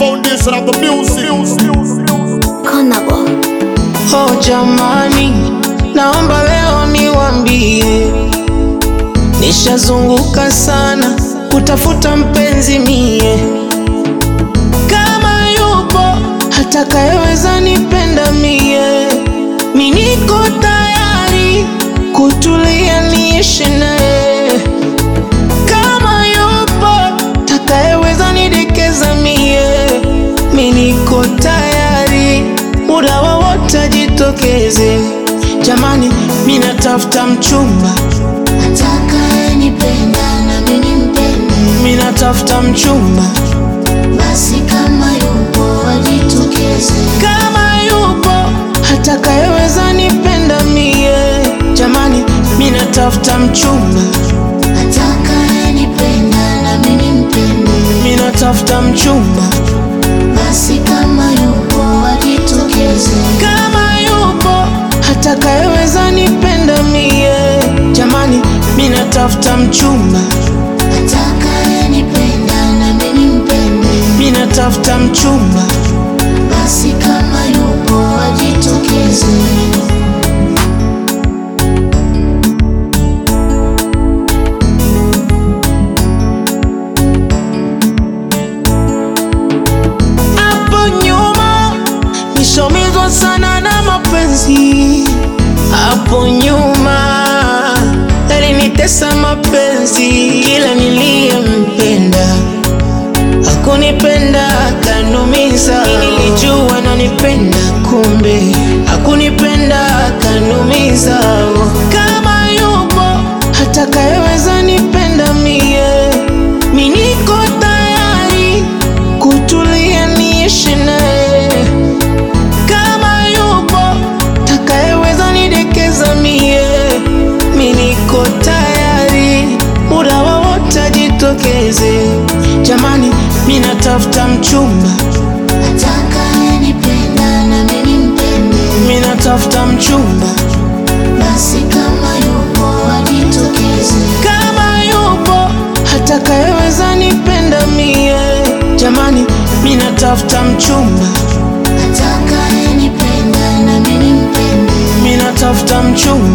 foundation of the music. Konabo. Oh jamani, naomba leo niwambie, nishazunguka sana kutafuta mpenzi mie, kama yupo atakayeweza nipenda mie, mi niko tayari kutulia niishi naye, kama yupo atakayeweza nidekeza mie, mi niko tayari muda wowote ajitokeze. Jamani, mi natafuta mchumba, Atakayenipenda na mimi nimpende, mi natafuta mchumba, basi kama yupo ajitokeze. kama yupo atakayeweza nipenda mie. Jamani, mi natafuta mchumba, Atakayenipenda na mimi nimpende, mi natafuta mchumba, basi kama yupo ajitokeze. kama yupo atakayeweza nipenda mie. Jamani, mi natafuta mchumba, Atakayenipenda na mimi nimpende, mi natafuta mchumba. basi kama yupo ajitokeze. Hapo nyuma nishomizwa sana na mapenzi, hapo nyuma yalinitesa mapenzi, kila niliyempenda hakunipenda, kanumiza. Nilijua nanipenda, kumbe hakunipenda, kanumiza. Kama yupo atakayeweza nipenda mie, mi niko tayari kutulia niishi naye. Kama yupo takayeweza nidekeza mie, mi niko tayari muda wowote ajitokeze. Jamani, mi natafuta mchumba, Atakayenipenda na mimi nimpende, mi natafuta mchumba, basi kama yupo ajitokeze. kama yupo atakayeweza nipenda mie. Jamani, mi natafuta mchumba, Atakayenipenda na mimi nimpende, mi natafuta mchumba.